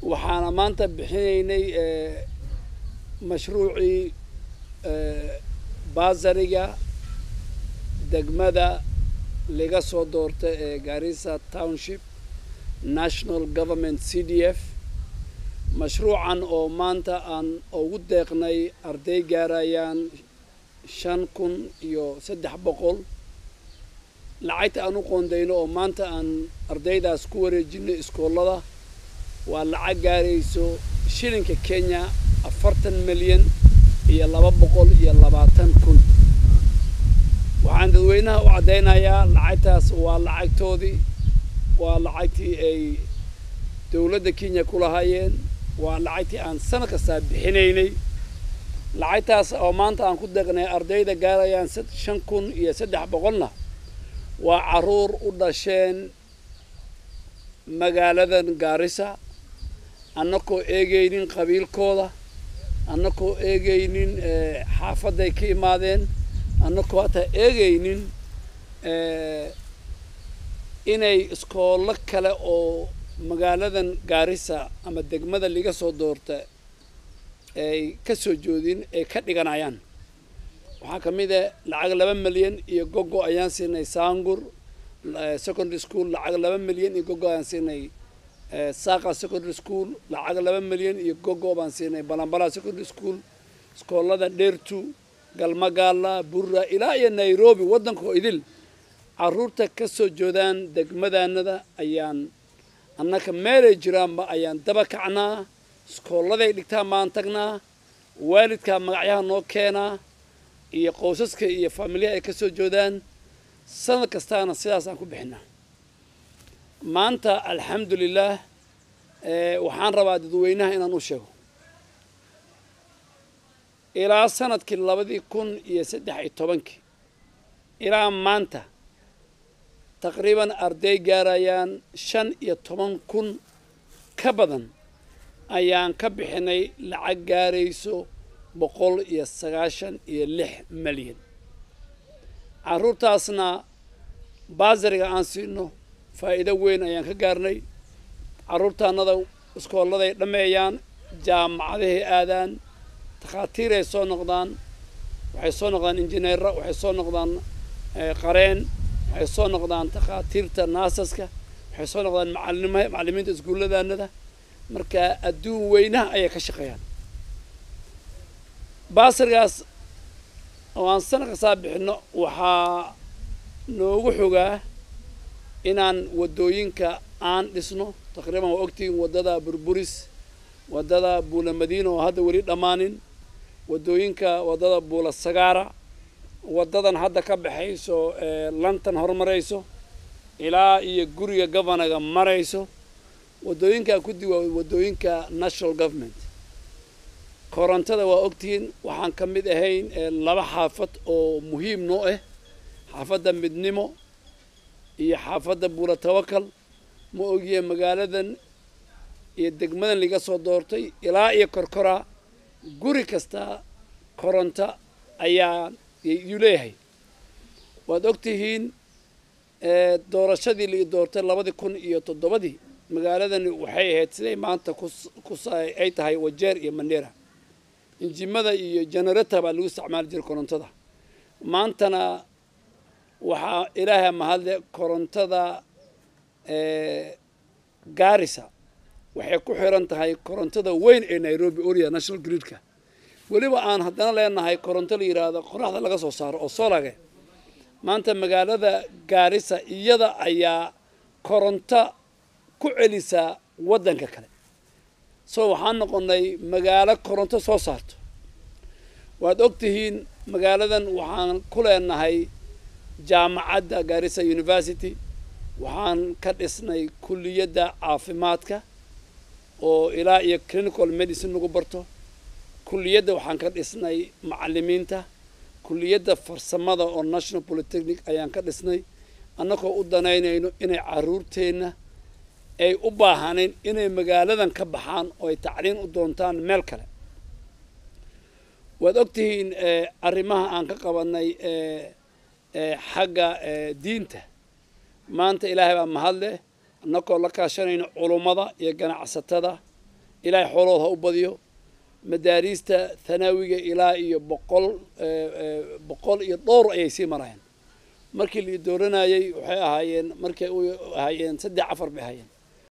waxaana maanta bixinaynay mashruucii baasariga degmada laga soo doorta ee garissa township national government c d f mashruucan oo maanta aan ugu deeqnay arday gaarayaan shan kun iyo saddex boqol lacagta aan u qoondayno oo maanta aan ardaydaas ku wareejinay iskoolada waa lacag gaarayso shilinka kenya afartan milyan iyo laba boqol iyo labaatan kun waxaan dadweynaha u caddaynayaa lacagtaas waa lacagtoodii waa lacagtii ay dowladda kenya ku lahaayeen waa lacagtii aan sanad kastaa bixinaynay lacagtaas oo maanta aan ku deeqnay ardayda gaarayaan shan kun iyo saddex boqolna waa carruur u dhasheen magaaladan gaarisa annakoo eegaynin qabiilkooda annakoo eegaynin xaafadday ka imaadeen annakoo hataa eegaynin inay iskoollo kale oo magaaladan gaarisa ama degmada laga soo doorta ay ka soo joodin ay ka dhiganayaan waxaa ka mid ah lacag laba milyan iyo gogo ayaan siinay saangur secondary school lacag laba milyan iyo gogo ayaan siinay saaqa secondary school lacag laba milyan iyo gogo baan siinay balambala secondary school iskoolada dheertu galmagaala burra ilaa iyo nairobi waddanka oo idil carruurta ka soo joodaan degmadaanada ayaan annaka meelay jiraanba ayaan daba kacnaa iskooladay dhigtaan baan tagnaa waalidkaa magacyaha noo keenaa iyo qowsaska iyo faamilyaha ay ka soo joodaan sanad kastaana sidaasaan ku bixinaa maanta alxamdulilaah waxaan rabaa dadweynaha inaan u sheego ilaa sanadkii labadii kun iyo saddex iyo tobankii ilaa maanta taqriiban arday gaarayaan shan iyo toban kun ka badan ayaan ka bixinay lacag gaarayso boqol iyo sagaashan iyo lix milyan carruurtaasna baasariga aan siino faa'iido weyn ayaan ka gaarnay carruurtaannada iskooladay dhammeeyaan jaamacadahay aadaan takhaatiiray soo noqdaan waxay soo noqdaan injineera waxay soo noqdaan qareen waxay soo noqdaan takhaatiirta naasaska waxay soo noqdaan macalima macallimiinta iskuulladaanada marka adduun weynaha ayay ka shaqeeyaan baasirgaas oo aan sana kastaa bixinno waxaa noogu xogaa inaan waddooyinka aan dhisno taqriiban waa ogtihiin waddada burburis waddada buula madiina oo hadda weli dhammaanin waddooyinka waddada buula sagaara waddadan hadda ka baxayso lantan horumarayso ilaa iyo guriga governaga marayso waddooyinkaa kudi waa waddooyinka national government korontada waa ogtihiin waxaan ka mid ahayn laba xaafad oo muhiim noo ah xaafadda midnimo iyo xaafadda buula tawakal ma ogiye magaaladan iyo degmadan laga soo doortay ilaa iyo korkoraa guri kasta koronto ayaa yuu leeyahay waad ogtihiin doorashadii lai doortay labadii kun iyo toddobadii magaaladani waxay ahayd siday maanta kus ay tahay wajeer iyo mandheera injimada iyo generata baa lagu isticmaali jiray korontada maantana waxaa ilaahay mahadle korontada gaarisa waxay ku xiran tahay korontada weyn ee nairobi oria national gridka weliba aan haddana leenahay koronto la yidhaahdo qoraxda laga soo saaro oo solage maanta magaalada gaarisa iyada ayaa koronto ku celisaa waddanka kale so waxaan noqonnay magaalo koronto soo saarto waad og tihiin magaaladan waxaan ku leenahay jaamacadda gaarisa university waxaan ka dhisnay kulliyadda caafimaadka oo ilaa iyo clinical medicine lagu barto kulliyadda waxaan ka dhisnay macallimiinta kulliyadda farsamada oo national polytechnic ayaan ka dhisnay annagoo u danaynayno inay carruurteenna ay u baahanayn inay magaaladan ka baxaan oo ay tacliin u doontaan meel kale waad og tihiin arrimaha aan ka qabanay xagga diinta maanta ilaahay baa mahad leh annagoo la kaashanayno culummada iyo ganacsatada ilaahay xoolood ha u badiyo madaariista thanaawiga ilaa iyo boqol boqol iyo dhowr ayay sii marayaan markii la dooranayey waxay ahaayeen markay u ahaayeen saddex afar bay ahaayeen